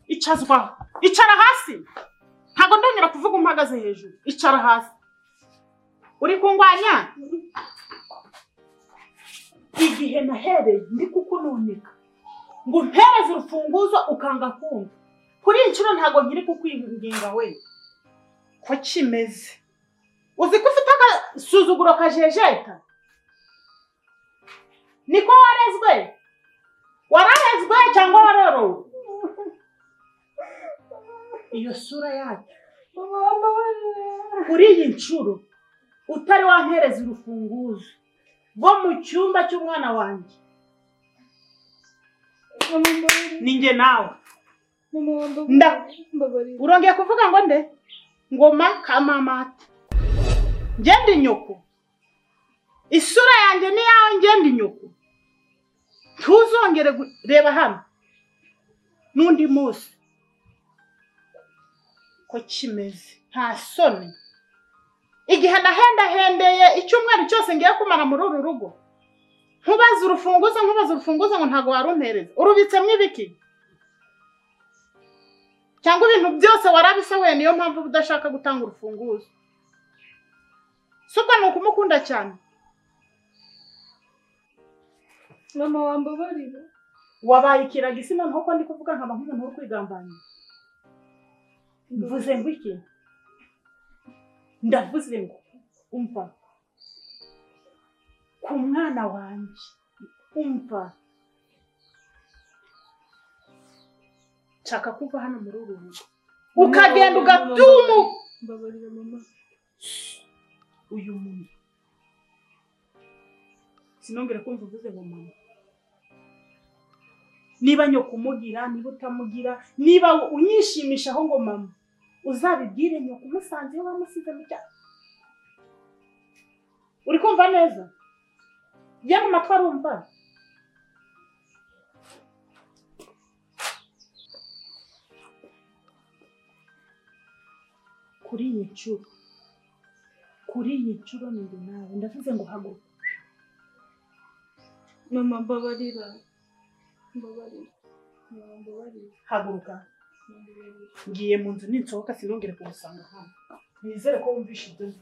kwicazwa icara hasi ntabwo ndongera kuvuga umpagaze hejuru icara hasi uri kungwanya igihe nahereye ndi kukununeka ngo umpereze urufunguzo ukanga kumva kuri iyi nshuro ntabwo nkiri kukwinginga we ko kimeze uzi ko ufite agasuzuguro kajejeta niko warezwe wararezwe cyangwa warorowe iyo sura yacu kuri iyi nshuro utari wampereza urufunguzo rwo mu cyumba cy'umwana wanjye ninjye nawe Nda. urongeye kuvuga ngo nde ngoma ka mamata ngende inyoko isura yanjye ni iyawe ngende inyoko ntuzongere gu- reba hano n'undi munsi ko kimeze nta soni igihe nahendahendeye icyumweru cyose ngiye kumara muri uru rugo nkubaze urufunguzo nkubaze urufunguzo ngo ntabwo warumpereza urubitsemo ibiki cyangwa ibintu byose warabisohoye niyo mpamvu udashaka gutanga urufunguzo si ubwo ni ukumukunda cyane mama wambabarira wabaye ikiragisi noneho ko ndi kuvuga nkaba nk'umuntu wo kwigambanya mvuze ngo iki ndavuze ngo umva ku mwana wanjye umva nshaka kuva hano muri uru rugo ukagenda ugatuma mbabarira mama uyu muntu sinongere kumva uvuze ngo mama niba nyoko umugira niba utamugira niba unyishimishaho ngo mama uzabibwire nyoko umusanze iyo wamusize mu cya uri kumva neza ye mu matwi arumva kuri iyi nshuro kuri iyi nshuro ni njye nawe ndavuze ngo haguruka mama mbabarira mbabarira mama mbabarira haguruka mama, mbabarira ngiye mu nzu ninsohoka sinongere kugusanga hano nizere ko wumvishe ibyo nzi